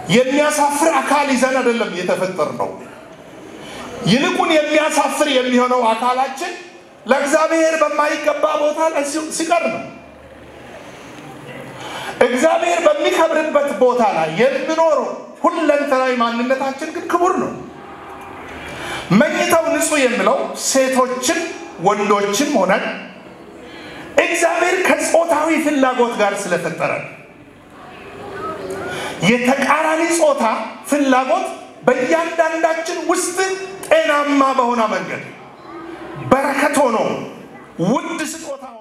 የሚያሳፍር አካል ይዘን አይደለም የተፈጠር ነው። ይልቁን የሚያሳፍር የሚሆነው አካላችን ለእግዚአብሔር በማይገባ ቦታ ላይ ሲቀር ነው። እግዚአብሔር በሚከብርበት ቦታ ላይ የሚኖረው ሁለንተናዊ ማንነታችን ግን ክቡር ነው። መኝታው ንጹሕ የሚለው ሴቶችን ወንዶችም ሆነን እግዚአብሔር ከጾታዊ ፍላጎት ጋር ስለፈጠረ የተቃራኒ ጾታ ፍላጎት በእያንዳንዳችን ውስጥ ጤናማ በሆነ መንገድ በረከት ሆኖ ውድ ስጦታ